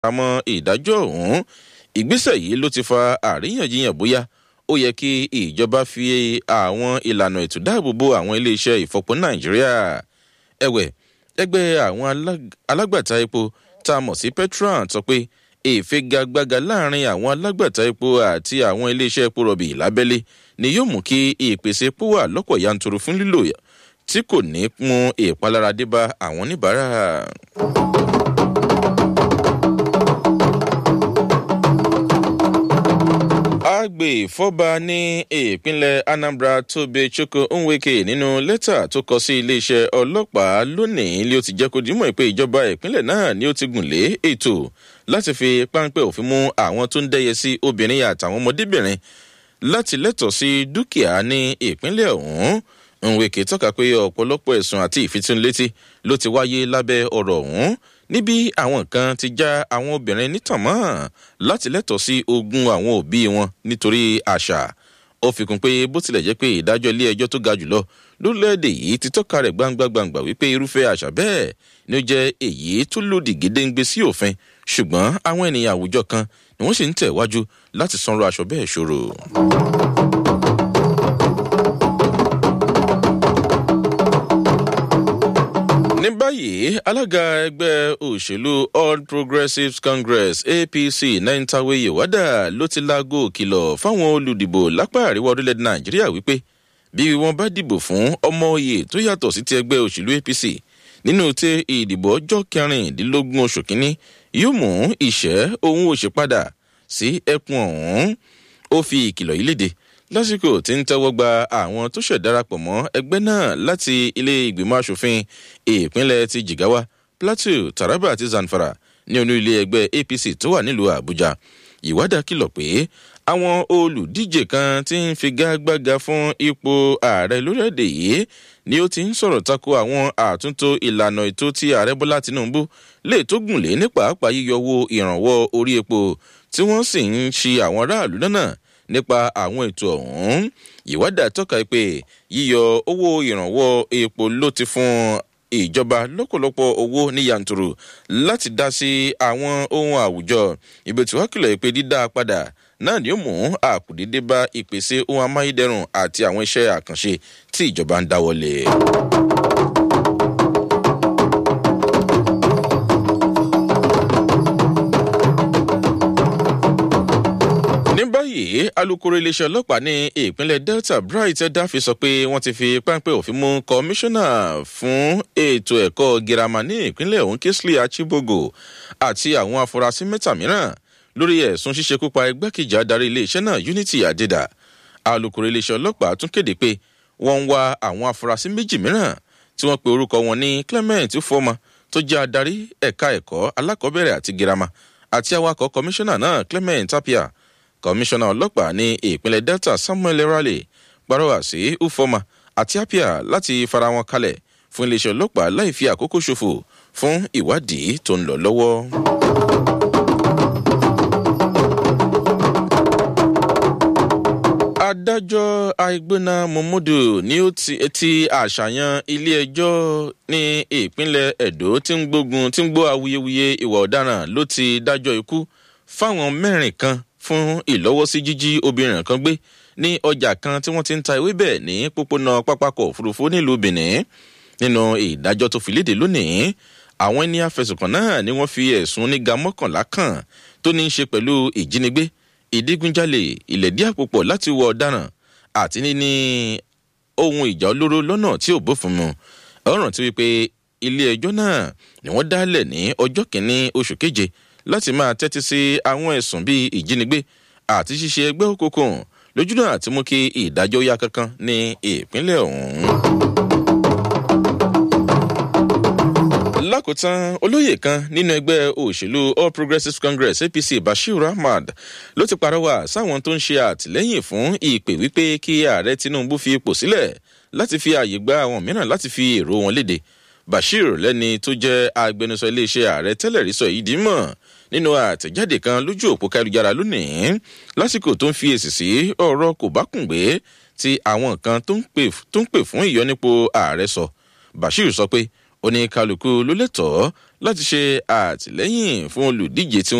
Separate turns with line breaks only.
àmọ́ ìdájọ́ ọ̀hún ìgbésẹ̀ yìí ló ti fa àríyànjiyàn bóyá ó yẹ kí ìjọba fi àwọn ìlànà ètò dáàbòbò àwọn iléeṣẹ́ ìfọpo nàìjíríà ẹ̀wẹ̀ ẹgbẹ́ àwọn alágbàtà epo tá a mọ̀ sí petron sọ pé ìfigagbága láàrin àwọn alágbàtà epo àti àwọn iléeṣẹ́ epo rọ̀bì lábẹ́lé ni yóò mú kí ìpèsè epo wà lọ́pọ̀ yanturu fún lílò tí kò ní mú ìpalára dé bá àwọn oníbàárà. agbèfọ́ba ní ìpínlẹ̀ anambra tóbi chukwu nweke nínú lẹ́tà tó kọ sí iléeṣẹ́ ọlọ́pàá lónìí ni ó ti jẹ́ kó dìímọ̀ pé ìjọba ìpínlẹ̀ náà ni ó ti gùn lé ètò láti fi páńpẹ́ òfin mú àwọn tó ń dẹ́yẹ sí obìnrin àtàwọn ọmọdébìnrin láti lẹ́tọ̀ọ́ sí dúkìá ní ìpínlẹ̀ ọ̀hún nweke tọ́ka pé ọ̀pọ̀lọpọ̀ ẹ̀sùn àti ìfitónilétí ló ti wáyé lábẹ́ ọ̀rọ̀ ọ̀hún níbi àwọn kan ti já àwọn obìnrin nítàn mọ́ láti lẹ́tọ̀ọ́ sí ogún àwọn òbí wọn nítorí àṣà ó fi kún pé bó tilẹ̀ jẹ́ pé ìdájọ́ ilé ẹjọ́ tó ga jùlọ lórílẹ̀‐èdè yìí ti tọ́ka rẹ̀ gbangba-gbangba wípé irúfẹ́ àṣà bẹ́ẹ̀ ni ó jẹ́ èyí tó lòdì gédéǹgbé sí òfin ṣùgbọ́n àwọn ènìyàn àwùjọ kan ni wọ́n sì ń tẹ̀wájú láti sanra aṣọ bẹ́ẹ̀ ṣòro. ní báyìí alága ẹgbẹ́ òṣèlú all progressives congress apc náìtàwé yewada ló ti laago kìlọ̀ fáwọn olùdìbò lápá àríwá orílẹ̀-èdè nàìjíríà wípé bí wọ́n bá dìbò fún ọmọ oyè tó yàtọ̀ sí ti ẹgbẹ́ òṣèlú apc nínú tí ìdìbò ọjọ́ kẹrìndínlógún oṣù kínní yóò mú ìṣẹ́ ohun òṣèpadà sí ẹkùn ọ̀hún ó fi ìkìlọ̀ yìí léde lásìkò tí ń tẹ́wọ́ gba àwọn tó ṣẹ̀ darapọ̀ mọ́ ẹgbẹ́ náà láti ilé ìgbìmọ̀ asòfin ìpínlẹ̀ ti jigawa plateau taraba àti zamfara ní onú ilé ẹgbẹ́ apc tó wà nílùú àbújá ìwádà kìlọ̀ pé àwọn olùdíje kan ti ń figagbága fún ipò ààrẹ lórílẹ̀‐èdè yìí ni ó ti ń sọ̀rọ̀ tako àwọn àtúntò ìlànà ètò tí ààrẹ bọ́lá tinubu lè tó gùn lé ní pàápàá yíyọwó ìrànwọ́ orí epo tí wọ́n sì ń ṣi àwọn aráàlú náà nípa àwọn ètò ọ̀hún ìwádà tọ́ka pé yíyọ owó ìrànwọ́ epo ló ti fún ìjọba lọ́pọ̀lọpọ̀ owó ní yanturu láti dá sí àwọn ohun àwùjọ ibi tí wọ́n kìlọ̀ pé dídá padà náà ni ó mú àkùdédé bá ìpèsè ohun amáyédẹrùn àti àwọn iṣẹ́ àkànṣe tí ìjọba ń dáwọ́lé. ní báyìí alūkkóró iléeṣẹ́ ọlọ́pàá ní ìpínlẹ̀ delta bright dáfi sọ pé wọ́n ti fi páńpẹ́ òfin mú kọmíṣánná fún ètò ẹ̀kọ́ girama ní ìpínlẹ̀ ọ̀hún kingsley achibogo àti àwọn afurasí mẹ́ta mìíràn lórí ẹ̀sùn ṣíṣekúpa igbákejì adarí iléeṣẹ́ náà unity adeda alūkkóró iléeṣẹ́ ọlọ́pàá tún kéde pé wọ́n ń wá àwọn afurasí méjì mìíràn tí wọ́n pe orúkọ wọn ní clement fọmọ tó jẹ́ adarí ẹ̀ka ẹ̀kọ́ alákọ̀ọ́bẹ̀rẹ̀ àti girama àti awakọ̀ kọmíṣánná náà clement tapia kọmíṣánná ọlọ́pàá ní ìpínlẹ̀ delta samuel raleigh gbárùwà sí ufoma àti apia láti fara wọn kalẹ̀ fún iléeṣẹ́ ọlọ́pàá láì fi àkókò ṣòfò fún ìwádìí tó ń lọ lọ́wọ́. adájọ́ àìgbóná muhammadu ni ó ti àṣàyàn ilé-ẹjọ́ ní ìpínlẹ̀ edo tí ń gbógun tí ń gbó awuyewuye ìwà ọ̀daràn ló ti dájọ́ ikú fáwọn mẹ́rin kan fún ìlọ́wọ́sí jíjí obìnrin kan gbé ní ọjà kan tí wọ́n ti ń ta ewébẹ̀ ní pópónà pápákọ̀ òfurufú nílùú benin nínú ìdájọ́ tó fi léde lónìí àwọn ẹni afẹ̀sùnkàn náà ni wọ́n fi ẹ̀sùn oníga mọ́kànlá kan tó ní í ṣe pẹ̀lú ìjínigbé ìdígunjalè ìlẹ̀dí àpòpọ̀ láti wọ ọ̀daràn àti níní ohun ìjà olóró lọ́nà tí ò bófin mu ọ̀ràn tí wípé ilé ẹjọ́ náà ni wọ́n dálẹ̀ ní ọjọ́ kìíní oṣù keje láti máa tẹ́tí sí àwọn ẹ̀sùn bíi ìjínigbé àti ṣíṣe ẹgbẹ́ òkùnkùn lójúnà àti mú kí ìdájọ́ yá kankan ní ìpínlẹ̀ ọ̀hún. lákòótán olóyè kan nínú ẹgbẹ́ òṣèlú all progressives congress apc bashir ahmad ló ti parọ́wà sáwọn tó ń ṣe àtìlẹ́yìn fún ìpè wípé kí ààrẹ tinubu fi ipò sílẹ̀ láti fi ààyè gba àwọn mìíràn láti fi èrò wọn léde bashir lẹ́ni tó jẹ́ agbẹnusọ iléeṣẹ́ ààrẹ tẹ́lẹ̀ rí sọ yìí dì mọ̀ nínú àtẹ̀jáde kan lójú òpó kálujára lónìí lásìkò tó ń fi èsì sí ọ̀rọ̀ kò bá kùn gbé tí àwọn kan tó ń pè fún ìyọnípo ààrẹ sọ bashir sọ pé oníkálukú ló lẹ́tọ̀ọ́ láti ṣe àtìlẹ́yìn fún olùdíje tí